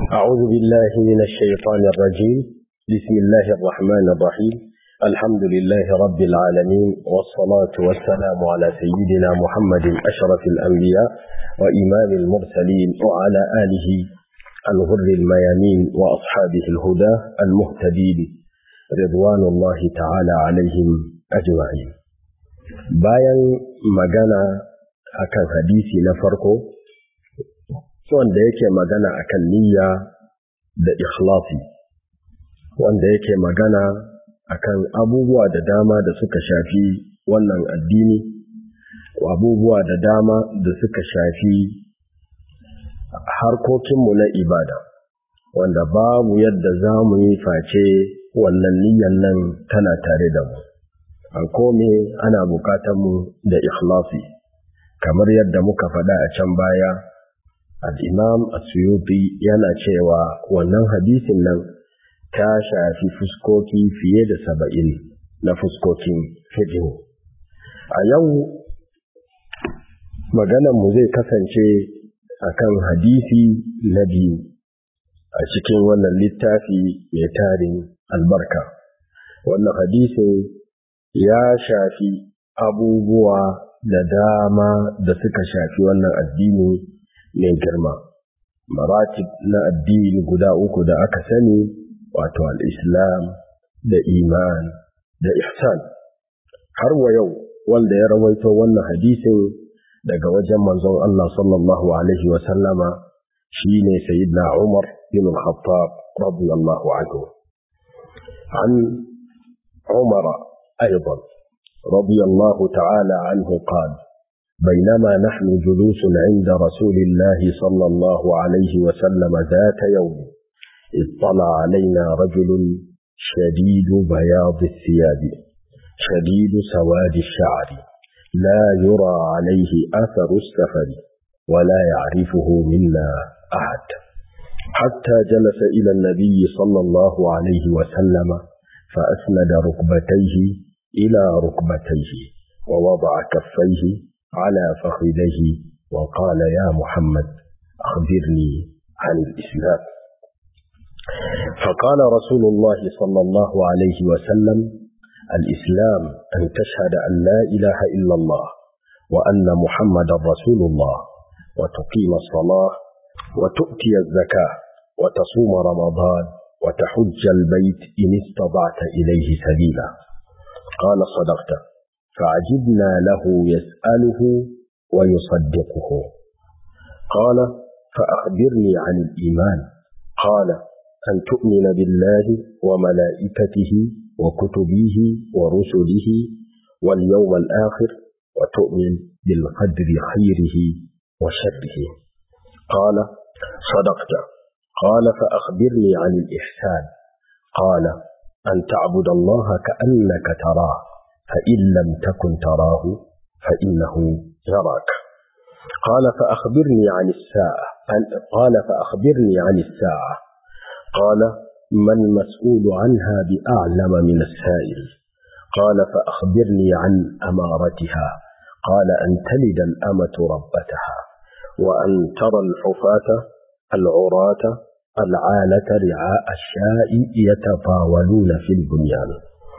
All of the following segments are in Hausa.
أعوذ بالله من الشيطان الرجيم بسم الله الرحمن الرحيم الحمد لله رب العالمين والصلاة والسلام على سيدنا محمد أشرف الأنبياء وإمام المرسلين وعلى آله الغر الميامين وأصحابه الهدى المهتدين رضوان الله تعالى عليهم أجمعين bayan magana akan hadisi na farko wanda yake magana akan niyya da ikhlasi wanda yake magana akan abubuwa da dama da suka shafi wannan addini abubuwa da dama da suka shafi harkokinmu na ibada wanda babu yadda za mu yi face wannan niyyan nan tana tare da mu an kome ana bukatar mu da ikhlasi kamar yadda muka faɗa a can baya al'imam asuyuti yana cewa wannan hadisin nan ta shafi fuskoki fiye da saba'in na fuskokin fijihu a yau maganarmu zai kasance akan hadisi na biyu a cikin wannan littafi mai tarin albarka wannan hadisin ya shafi abubuwa da dama da suka shafi wannan addini mai girma maratib na addini guda uku da aka sani wato al'islam da iman da ihsan har wa yau wanda ya rawaito wannan hadisin daga wajen manzon Allah sallallahu alaihi wa sallama shine sayyidina Umar bin al-Khattab radiyallahu anhu an Umar أيضا رضي الله تعالى عنه قال بينما نحن جلوس عند رسول الله صلى الله عليه وسلم ذات يوم اطلع علينا رجل شديد بياض الثياب شديد سواد الشعر لا يرى عليه أثر السفر ولا يعرفه منا أحد حتى جلس إلى النبي صلى الله عليه وسلم فأسند ركبتيه إلى ركبتيه ووضع كفيه على فخذيه وقال يا محمد أخبرني عن الإسلام فقال رسول الله صلى الله عليه وسلم الإسلام أن تشهد أن لا إله إلا الله وأن محمد رسول الله وتقيم الصلاة وتؤتي الزكاة وتصوم رمضان وتحج البيت إن استطعت إليه سبيلا قال صدقت فعجبنا له يسأله ويصدقه قال فأخبرني عن الإيمان قال أن تؤمن بالله وملائكته وكتبه ورسله واليوم الآخر وتؤمن بالقدر خيره وشره قال صدقت قال فأخبرني عن الإحسان قال أن تعبد الله كأنك تراه فإن لم تكن تراه فإنه يراك قال فأخبرني عن الساعة قال فأخبرني عن الساعة قال ما المسؤول عنها بأعلم من السائل قال فأخبرني عن أمارتها قال أن تلد الأمة ربتها وأن ترى الحفاة العراة العالة رعاء الشاء يتطاولون في البنيان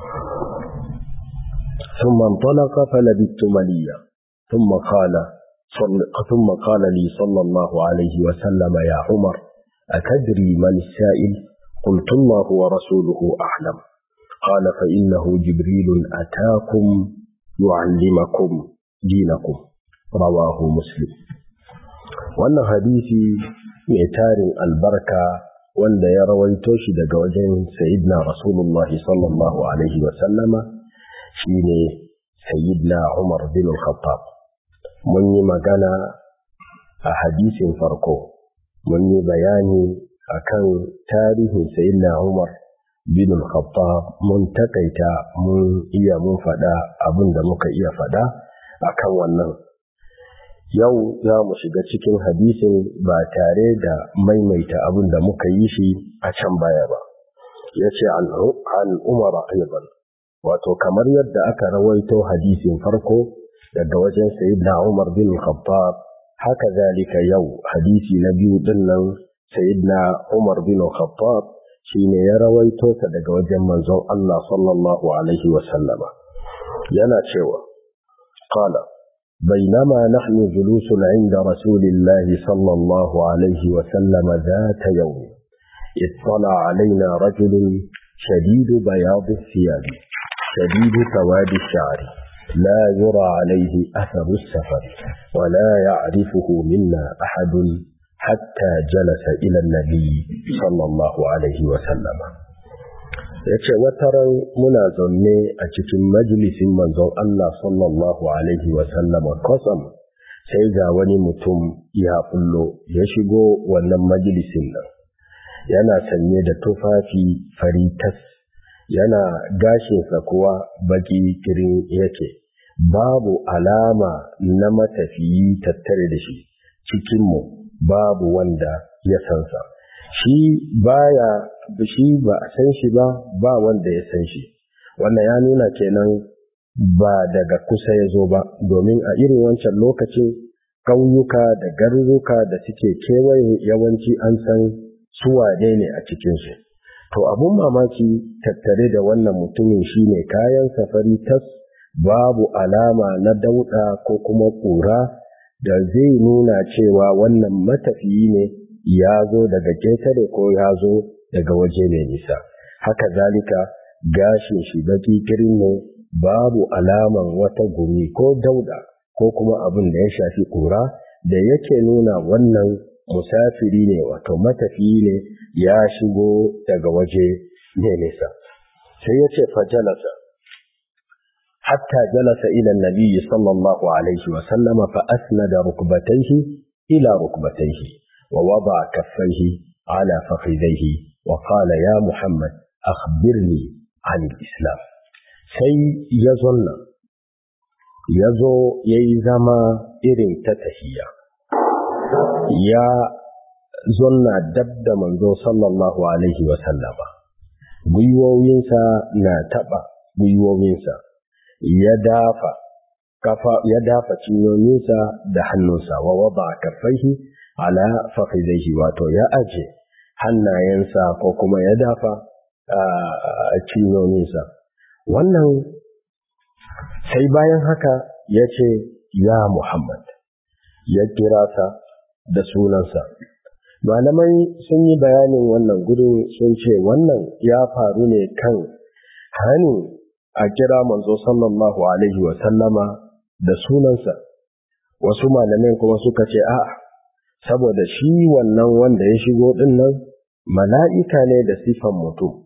ثم انطلق فلبثت مليا ثم قال ثم قال لي صلى الله عليه وسلم يا عمر أتدري من السائل قلت الله ورسوله أعلم قال فإنه جبريل أتاكم يعلمكم دينكم رواه مسلم wannan hadisi mai tarin albarka wanda ya rawaito shi daga wajen sayyidina rasulullahi sallallahu alaihi wasallama shine sayyidina umar bin khattab mun yi magana a hadisin farko mun yi bayani akan tarihin sayyidina umar bin khattab mun takaita mun iya mun faɗa abin da muka iya faɗa akan wannan yau za mu shiga cikin hadisin ba tare da maimaita abin da muka yi shi a can baya ba ya ce an umara aiban wato kamar yadda aka rawaito hadisin farko daga wajen sayyidina umar bin khattab haka zalika yau hadisi na biyu din nan sayyidina Umar bin Khattab shine ya rawaito ta daga wajen manzon Allah sallallahu alaihi wa sallama yana cewa qala بينما نحن جلوس عند رسول الله صلى الله عليه وسلم ذات يوم اطلع علينا رجل شديد بياض الثياب شديد سواد الشعر لا يرى عليه أثر السفر ولا يعرفه منا أحد حتى جلس إلى النبي صلى الله عليه وسلم yace wataran muna zaune a cikin majalisin manzon Allah sallallahu alaihi wa sallama kosam sai ga wani mutum ya bullo ya shigo wannan majalisin nan yana sanye da tufafi fari tas yana gashinsa kuwa baki kirin yake babu alama na matafiyi tattare da shi cikinmu babu wanda ya sansa shi baya shi ba a san shi ba ba wanda ya san shi wannan ya nuna kenan ba daga kusa ya zo ba domin a irin wancan lokacin ƙauyuka da garuruka da suke kewaye yawanci an san suwane ne a cikinsu to abun mamaki tattare da wannan mutumin shine kayan safari tas babu alama na dauɗa ko kuma ƙura da zai nuna cewa wannan matafiyi ne ya zo daga ƙetare ko ya zo daga waje mai nisa haka zalika gashin shi baki kirin ne babu alaman wata gumi ko dauɗa ko kuma abin da ya shafi ƙura da yake nuna wannan musafiri ne wato matafiyi ne ya shigo daga waje mai nisa sai ya ce fajalasa حتى جلس إلى النبي صلى الله عليه وسلم فأسند ركبتيه إلى ركبتيه ووضع كفيه على فخذيه وقال يا محمد أخبرني عن الإسلام سي يظن يزو يزما إرن تتهيا يا ظن دبد منذ صلى الله عليه وسلم gwiwowinsa na taɓa gwiwowinsa ya dafa kafa ya dafa cinyoyinsa da hannunsa wa wada kafaihi ala fakhidaihi wato ya aje hannayensa ko kuma ya dafa cinyoyinsa wannan sai bayan haka ya ce ya Muhammad ya kira sa da sunansa malamai sun yi bayanin wannan gudun sun ce wannan ya faru ne kan hanin a kira manzo sallallahu alaihi wa sallama da sunansa wasu malamai kuma suka ce a saboda shi wannan wanda ya shigo din nan mala'ika ne da sifan mutum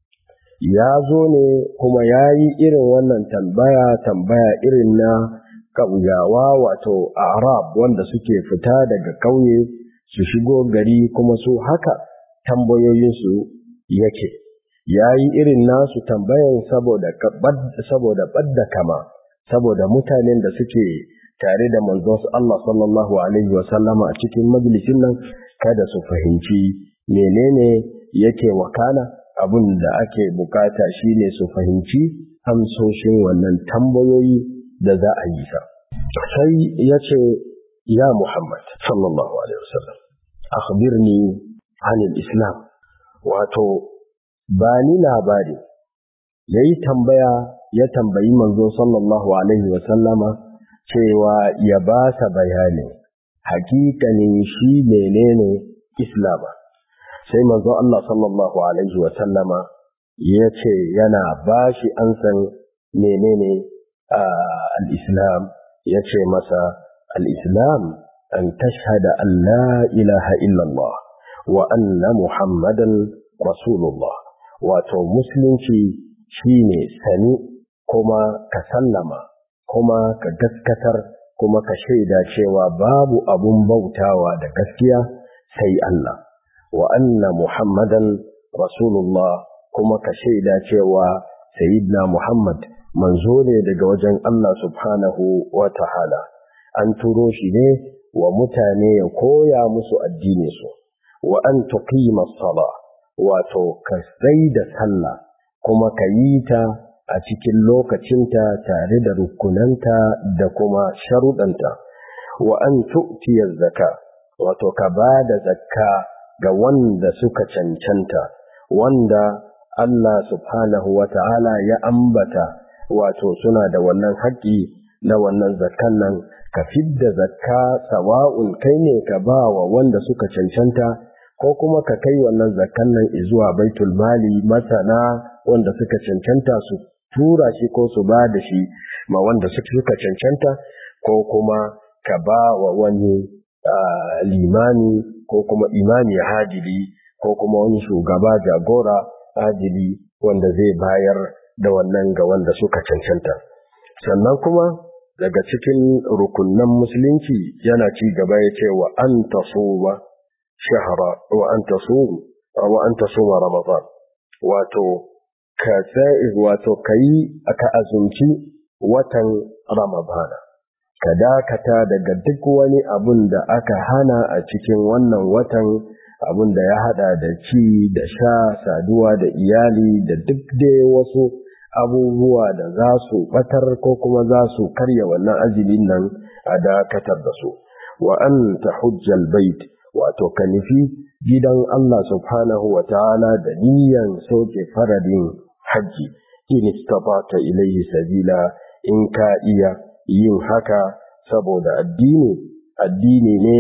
ya zo ne kuma ya yi irin wannan tambaya tambaya irin na ƙauyawa wato arab wanda suke fita daga ƙauye su shigo gari kuma su haka tambayoyinsu yake ya yi irin nasu tambayan saboda saboda ɓadda kama saboda mutanen da suke tare da manzon Allah sallallahu alaihi wasallama a cikin majalisin nan kada su fahimci menene yake wakana abin da ake bukata shine su fahimci amsoshin wannan tambayoyi da za a yi sa sai ya ce ya Muhammad sallallahu alaihi wasallam akhbirni anil islam wato ba ni labari ya yi tambaya ya tambayi manzo sallallahu alaihi wasallama cewa ya ba sa bayanin hakikanin shi menene islama sai manzo Allah sallallahu alaihi wasallama ya ce yana ba shi ansan menene al-islam ya ce masa al-islam an tashhada an la ilaha illallah wa anna muhammadan rasulullah wato musulunci shine sani kuma ka sallama kuma ka gaskatar kuma ka shaida cewa babu abun bautawa da gaskiya sai Allah wa anna muhammadan rasulullah kuma ka shaida cewa sayyidina muhammad manzo ne daga wajen Allah subhanahu wa ta'ala an turo shi ne wa mutane ya koya musu addini su wa an tuqima as-salah wato ka da sallah kuma ka yi ta a cikin lokacinta tare da rukunanta da kuma sharuɗanta wa an tu'tiyar zaka wato ka ba da zakka ga wanda suka cancanta wanda Allah subhanahu wa ta'ala ya ambata wato suna da wannan haƙƙi na wannan zakkan nan ka fidda zakka sawa'un kai ne ka ba wa wanda suka cancanta ko kuma ka kai wannan zakkan nan zuwa baitul mali masana wanda suka cancanta su tura shi ko su ba da shi ma wanda suka cancanta ko kuma ka ba wa wani limani ko kuma imani hajili ko kuma wani shugaba jagora hajili wanda zai bayar da wannan ga wanda suka cancanta sannan kuma daga cikin rukunan musulunci yana ci gaba ya ce wa an tasoma shahara wa an tasoma wa an tasoma ramadan wato ka sai wato kai aka azumci watan ramadana ka dakata daga duk wani abun da aka hana a cikin wannan watan abun da ya hada da ci da sha saduwa da iyali da duk dai wasu abubuwa da za su batar ko kuma za su karya wannan azumin nan a dakatar da su wa an ta hujjal bait wato ka nufi gidan Allah subhanahu wa ta'ala da niyan soke faradin hajji in istata ilayhi sabila in ka iya yin haka saboda addini addini ne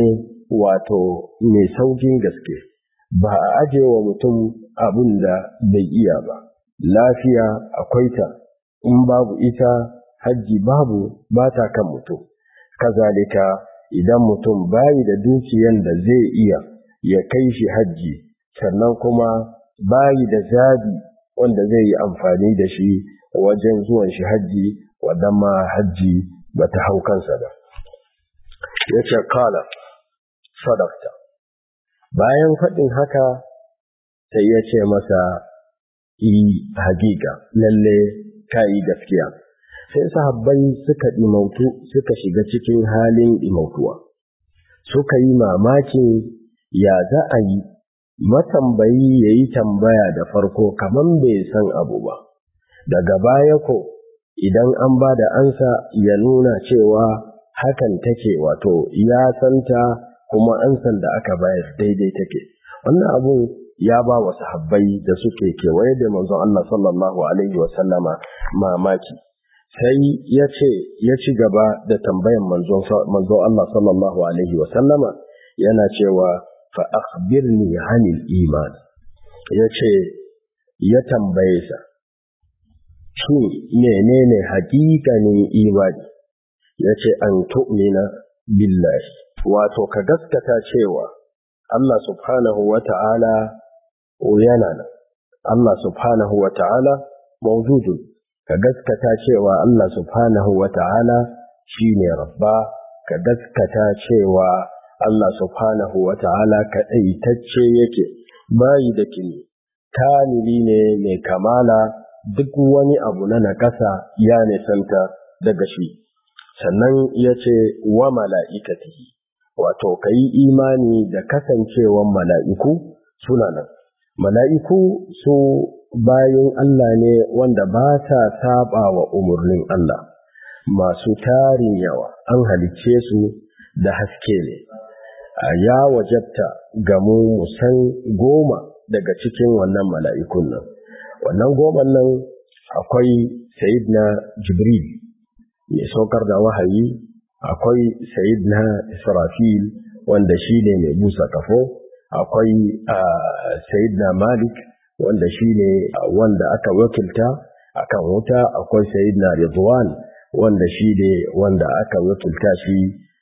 wato mai saukin gaske ba a aje wa mutum abin da bai iya ba lafiya akwai ta in babu ita hajji babu ba ta kan mutum kazalika idan mutum bayi da dukiyan da zai iya ya kai shi hajji sannan kuma bayi da zabi wanda zai yi amfani da shi wajen zuwan shi hajji wadan ma hajji ba ta hau kansa ba ya ce kala sadakta bayan faɗin haka sai ya ce masa yi hakika lalle ka yi gaskiya sai sahabbai suka ɗimautu suka shiga cikin halin ɗimautuwa suka yi mamakin ya za a yi matambayi ya yi tambaya da farko kamar bai san abu ba daga baya ko idan an ba da ansa ya nuna cewa hakan take wato ya santa kuma ansan da aka bayar daidai take wannan abun ya ba wa sahabbai da suke kewaye da manzon Allah sallallahu alaihi wa sallama mamaki sai ya ce ya ci gaba da tambayan manzon Allah sallallahu alaihi wa sallama yana cewa fa akhbirni anil iman ya ce ya tambaye sa shin menene hakikanin imani ya ce an tu'mina billahi wato ka gaskata cewa Allah subhanahu wa ta'ala yana nan Allah subhanahu wa ta'ala mawjudun ka gaskata cewa Allah subhanahu wa ta'ala shine rabba ka gaskata cewa Allah subhanahu wa ta'ala kaɗaitacce yake bayi da kini kamili ne mai kamala duk wani abu na nakasa ya nisanta daga shi sannan ya ce wa mala'ikatihi wato ka yi imani da kasancewan mala'iku suna nan mala'iku su bayan Allah ne wanda ba sa saba wa umarnin Allah masu tarin yawa an halicce su da haske ne a ya wajabta ga mu musan goma daga cikin wannan mala'ikun nan wannan goman nan akwai sayidna jibril mai saukar da wahayi akwai sayidna israfil wanda shi ne mai busa kafo akwai sayidna malik wanda shi ne wanda aka wakilta akan wuta akwai sayidna ridwan wanda shi ne wanda aka wakilta shi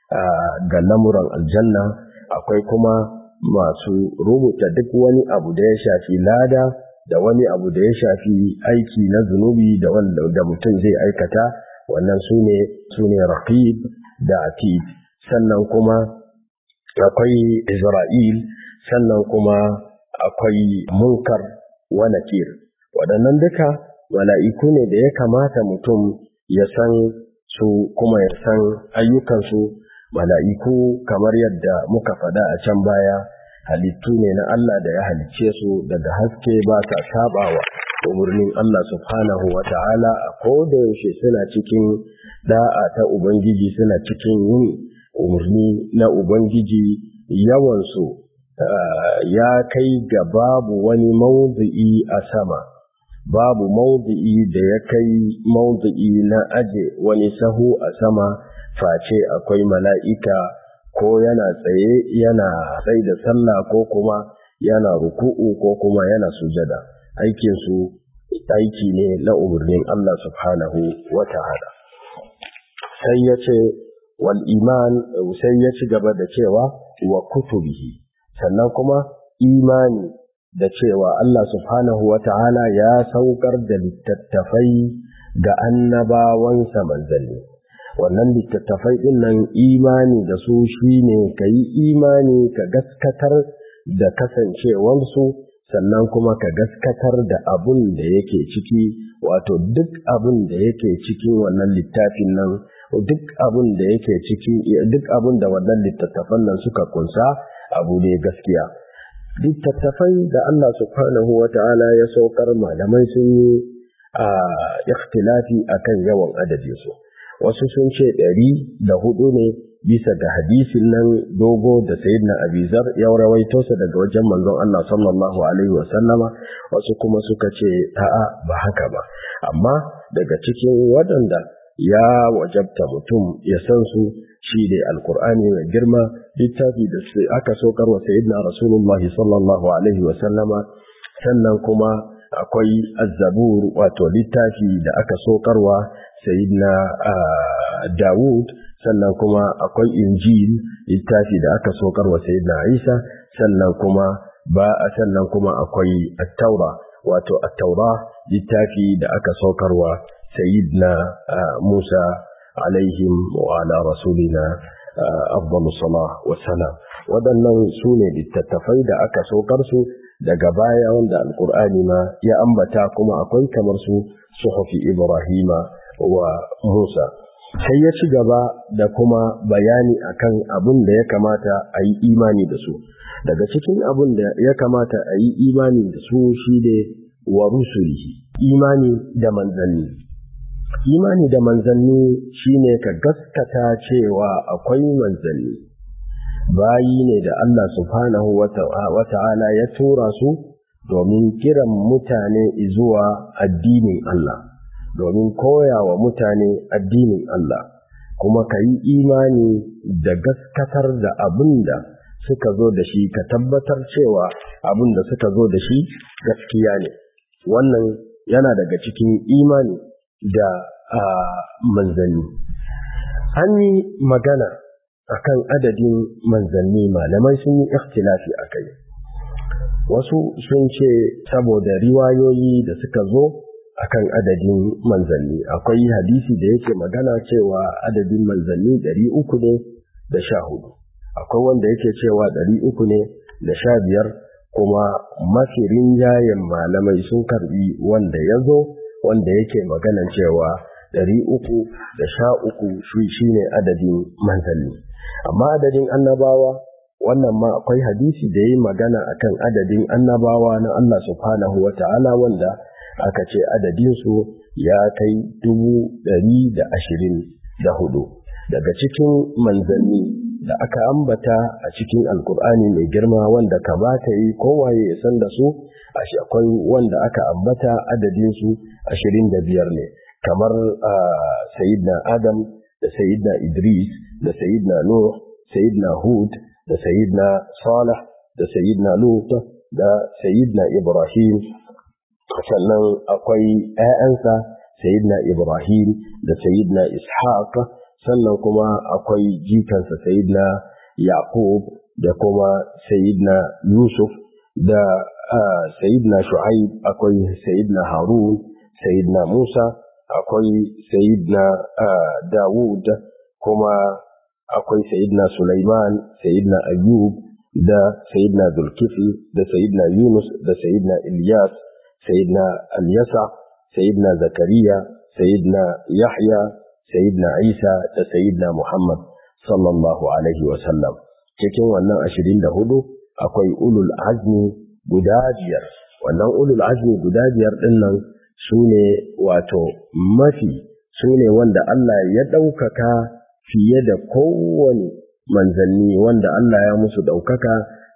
ga lamuran aljanna akwai kuma masu rubuta duk wani abu da ya shafi lada da wani abu da ya shafi aiki na zunubi da wanda da mutum zai aikata wannan su ne su ne raqib da atid sannan kuma akwai isra'il sannan kuma akwai munkar wa nakir waɗannan duka mala'iku ne da ya kamata mutum ya san su kuma ya san ayyukansu mala'iku kamar yadda muka faɗa a can baya halittu ne na Allah da ya halicce su daga haske ba ta sabawa umarnin Allah subhanahu wa ta'ala a koda yaushe suna cikin da'a ta Ubangiji suna cikin yin umarni na Ubangiji yawansu ya kai ga babu wani mawdu'i a sama babu mawdu'i da ya kai mawdu'i na aje wani sahu a sama face akwai mala'ika ko yana tsaye yana sai da sallah ko kuma yana ruku'u ko kuma yana sujada aikinsu aiki ne na umarnin Allah subhanahu wa ta'ala sai ya ce wal iman sai ya ci gaba da cewa wa kutubihi sannan kuma imani da cewa Allah subhanahu wa ta'ala ya saukar da littattafai ga annabawansa manzanni wannan littattafai ɗin nan imani da su shine ka yi imani ka gaskatar da kasancewarsu sannan kuma ka gaskatar da abun da yake ciki wato duk abun da yake cikin wannan littafin nan duk abun da yake ciki duk abun da wannan littattafan nan suka kunsa abu ne gaskiya littattafai da Allah subhanahu wa ta'ala ya saukar malamai sun yi a ikhtilafi akan yawan adadin su wasu sun ce ɗari da hudu ne bisa ga hadisin nan dogo da sayyidina abizar ya rawaito sa daga wajen manzon Allah sallallahu alaihi wa sallama wasu kuma suka ce a'a ba haka ba amma daga cikin waɗanda ya wajabta mutum ya san su shi ne alkur'ani mai girma littafi da aka saukar wa sayyidina rasulullahi sallallahu alaihi wa sallama sannan kuma akwai azzabur wato littafi da aka saukarwa sayyidina dawud sannan kuma akwai injil littafi da aka saukarwa sayyidina isa sannan kuma ba sannan kuma akwai attaura wato attaura littafi da aka saukarwa sayyidina musa alaihim wa ala rasulina afdalu salah wa salam waɗannan su ne littattafai da aka saukar su daga baya wanda alkur'ani ma ya ambata kuma akwai kamar su suhufi ibrahima wa musa sai ya ci gaba da kuma bayani akan abin da ya kamata a yi imani da su daga cikin abin da ya kamata a yi imani da su shi ne wa rusulihi imani da manzanni imani da manzanni shine ka gaskata cewa akwai manzanni bayi ne da Allah subhanahu wa ta'ala ya tura su domin kiran mutane zuwa addinin Allah domin koya wa mutane addinin Allah kuma ka yi imani da gaskatar da abin da suka zo da shi ka tabbatar cewa abin da suka zo da shi gaskiya ne wannan yana daga cikin imani da manzanni an yi magana akan adadin manzanni malamai sun yi ikhtilafi a kai wasu sun ce saboda riwayoyi da suka zo akan adadin manzanni akwai hadisi da yake magana cewa adadin manzanni ɗari uku ne da sha hudu akwai wanda yake cewa ɗari uku ne da sha biyar kuma mafi rinjayen malamai sun karbi wanda ya zo wanda yake maganan cewa ɗari uku da sha uku shi ne adadin manzanni amma adadin annabawa wannan ma akwai hadisi da yi magana akan adadin annabawa na Allah subhanahu wa ta'ala wanda aka ce adadinsu ya kai dubu ɗari da ashirin da hudu daga cikin manzanni da aka ambata a cikin alkur'ani mai girma wanda kamata yi kowaye ya san da su akwai wanda aka ambata adadinsu ashirin da biyar ne kamar sayidna adam da sayidna idris da sayidna nuh sayidna hud da sayidna salih da sayidna lut da sayidna ibrahim sannan akwai ‘ya'yansa sayidna ibrahim da sayidna ishaq sannan kuma akwai jikansa sayidna yaqub da kuma sayidna yusuf da sayidna shu'aib akwai sayidna harun sayidna musa akwai sayidna dawud kuma akwai sayidna sulaiman sayidna ayyub da sayidna zulkifli da sayidna yunus da sayidna ilyas sayidna alyasa sayidna zakariya sayidna yahya sayidna isa da sayidna muhammad sallallahu alaihi wasallam cikin wannan ashirin da hudu akwai ulul azmi guda biyar wannan ulul azmi guda biyar din nan su ne wato mafi su ne wanda Allah ya ɗaukaka fiye da kowane manzanni wanda Allah ya musu ɗaukaka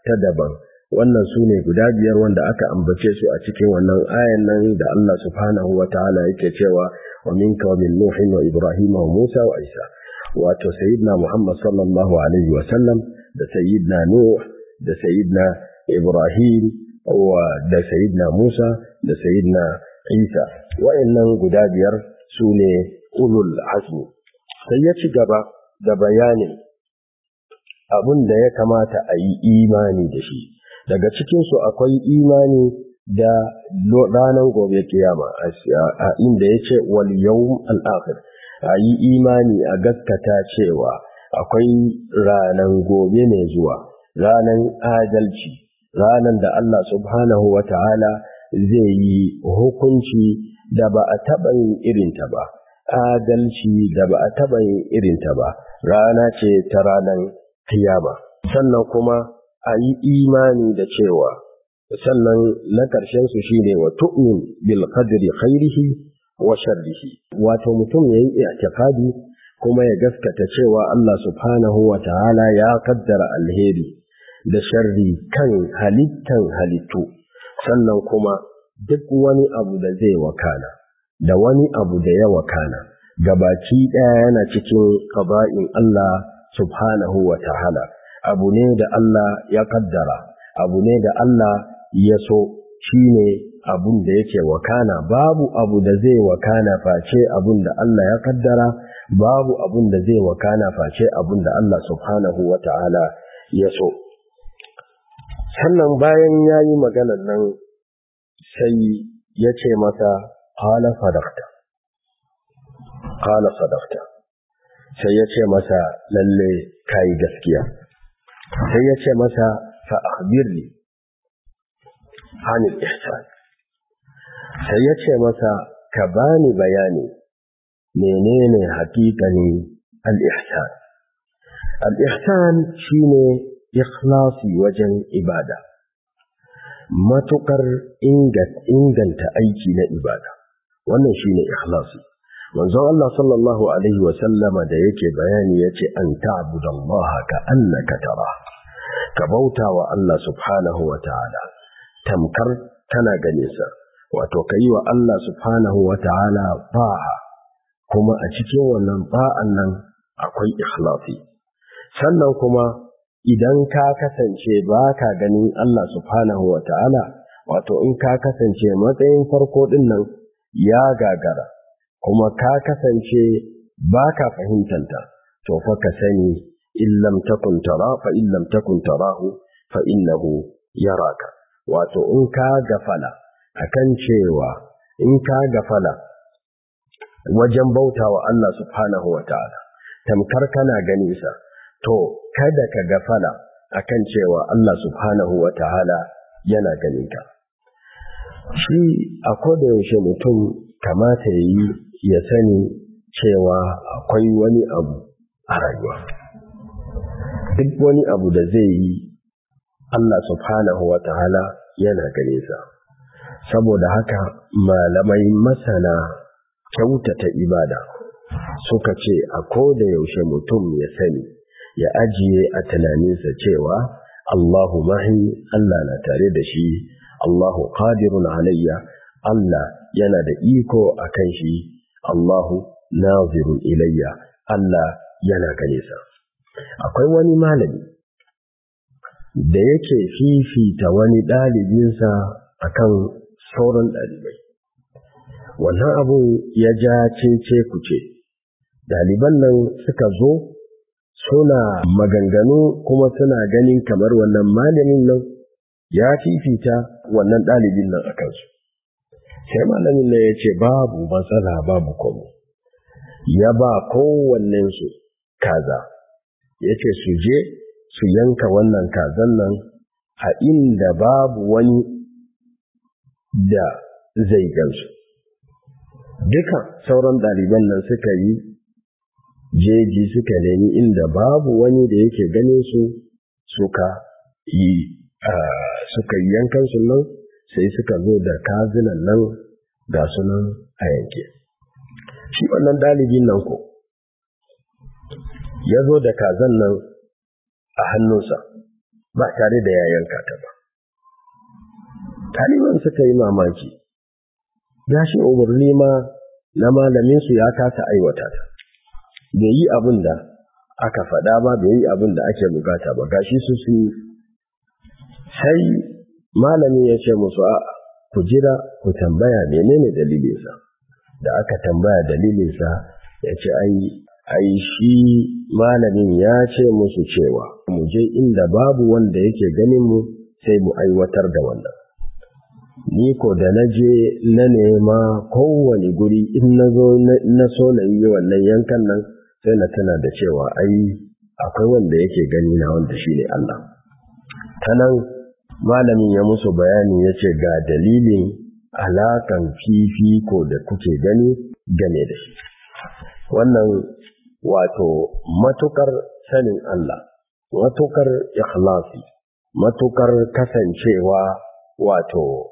ta daban wannan su ne guda biyar wanda aka ambace su a cikin wannan ayan nan da Allah subhanahu wa ta'ala yake cewa wa minka wa min nuhin wa ibrahim wa musa wa isa wato sayyidina muhammad sallallahu alaihi wa sallam da sayyidina nuh da sayyidina ibrahim wa da sayyidina musa da sayyidina isa wa'annan guda biyar su ne ulul azmi sai ya ci gaba da bayanin abin da ya kamata a yi imani da shi daga cikinsu akwai imani da ranar gobe kiyama a inda ya ce wal yawm al-akhir a yi imani a gaskata cewa akwai ranar gobe mai zuwa ranar adalci ranar da Allah subhanahu wa ta'ala zai yi hukunci da ba a taɓa yin irinta ba adalci da ba a taɓa yin irinta ba rana ce ta ranar kiyama sannan kuma a yi imani da cewa sannan na ƙarshen su shine wa tu'min bil qadri khairihi wa sharrihi wato mutum yayi i'tiqadi kuma ya gaskata cewa Allah subhanahu wa ta'ala ya kaddara alheri da sharri kan halittan halittu sannan kuma duk wani abu da zai wakana da wani abu da ya wakana gabaki ɗaya yana cikin ƙaba'in Allah subhanahu wa ta'ala abu ne da Allah ya kaddara abu ne da Allah ya so shi ne abun da yake wakana babu abu da zai wakana face abun da Allah ya kaddara babu abun da zai wakana face abun da Allah subhanahu wa ta'ala ya so sannan bayan ya yi maganan nan sai ya ce masa qala sadaqta qala sadaqta sai ya ce masa lalle kai gaskiya sai ya ce masa fa akhbirni anil ihsan sai ya ce masa ka bani bayani menene hakikani al ihsan al ihsan shine ikhlasi wajen ibada matukar inganta aiki na ibada wannan shine ikhlasi manzon Allah sallallahu alaihi wa sallama da yake bayani yace an ta'budallaha ka annaka tara ka bauta wa Allah subhanahu wa ta'ala tamkar kana ganin sa wato kai wa Allah subhanahu wa ta'ala ba'a kuma a cikin wannan ba'an nan akwai ikhlasi sannan kuma idan ka kasance ba ka ganin Allah subhanahu wa ta'ala wato in ka kasance matsayin farko din nan ya gagara kuma ka kasance ba ka fahimtanta to fa ka sani in lam takun tara fa in lam takun tarahu fa innahu yaraka wato in ka gafala akan cewa in ka gafala wajen bautawa Allah subhanahu wa ta'ala tamkar kana ganin sa to kada ka gafala akan cewa Allah subhanahu wa ta'ala yana ganin ka shi a koda yaushe mutum kamata ya yi ya sani cewa akwai wani abu a rayuwa duk wani abu da zai yi Allah subhanahu wa ta'ala yana gane sa saboda haka malamai masana kyautata ibada suka ce a koda yaushe mutum ya sani ya ajiye a tunaninsa cewa Allahu mahi Allah na tare da shi Allahu qadirun alayya Allah yana da iko a kan shi Allahu nazirun ilayya Allah yana gane sa akwai wani malami da yake fifita wani ɗalibinsa akan sauran ɗalibai wannan abun ya ja cece kuce ɗaliban nan suka zo suna maganganu kuma suna ganin kamar wannan malamin nan ya fifita wannan ɗalibin nan a kansu sai malamin nan ya ce babu matsala babu komai ya ba kowannensu kaza ya ce su je su yanka wannan kazan nan a inda babu wani da zai gansu duka sauran ɗaliban nan suka yi jeji suka nemi inda babu wani da yake ganin su suka yi suka yi yankansu nan sai suka zo da kazinan nan ga sunan a yanke shi wannan dalibin nan ko ya zo da kazan nan a hannunsa ba tare da ya yanka ta ba taliban suka yi mamaki gashi umarni ma na malamin su ya kasa aiwata ta bai yi abin da aka faɗa ba bai yi abin da ake bukata ba gashi su su sai malamin ya ce musu a ku jira ku tambaya menene dalilinsa da aka tambaya dalilinsa ya ce ai shi malamin ya ce musu cewa mu je inda babu wanda yake ganin mu sai mu aiwatar da wannan ni ko da na je na nema kowane guri in na zo na so na yi wannan yankan nan sai na tana da cewa ai akwai wanda yake gani na wanda shi ne Allah ta nan malamin ya musu bayani ya ce ga dalilin alakan fifiko da kuke gani game da shi wannan wato matukar sanin Allah matukar ikhlasi matukar kasancewa wato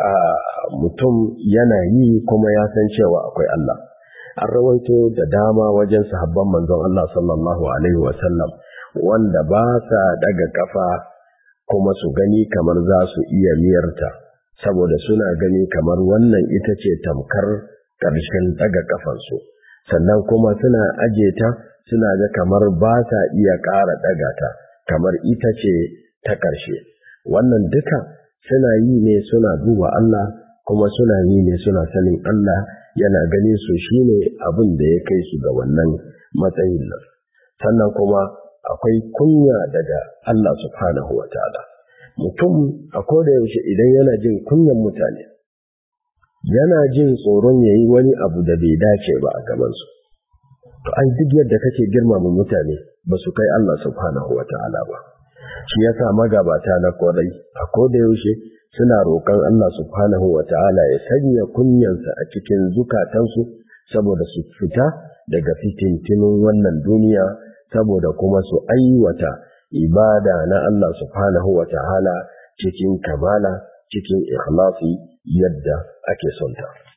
mutum yana yi kuma ya san cewa akwai Allah an rawaito da dama wajen sahabban manzon Allah sallallahu alaihi wasallam wanda ba sa daga kafa kuma su gani kamar za su iya miyarta saboda suna gani kamar wannan ita ce tamkar ƙarshen daga kafansu sannan kuma suna aje ta suna ga kamar ba sa iya ƙara daga ta kamar ita ce ta ƙarshe wannan duka suna yi ne suna duba Allah kuma suna yi ne suna sanin Allah yana ganin su shine abin da ya kai su ga wannan matsayin nan sannan kuma akwai kunya daga Allah subhanahu wa ta'ala mutum a koda yaushe idan yana jin kunyan mutane yana jin tsoron ya yi wani abu da bai dace ba a gabansu to an duk yadda kake girmama mutane ba su kai Allah subhanahu wa ta'ala ba shi yasa magabata na kwarai a koda yaushe suna roƙon Allah subhanahu wa ta'ala ya sanya kunyansa a cikin zukatansu saboda su fita daga fitintunin wannan duniya saboda kuma su aiwata ibada na Allah subhanahu wa ta'ala cikin kamala cikin ikhlasi yadda ake sonta.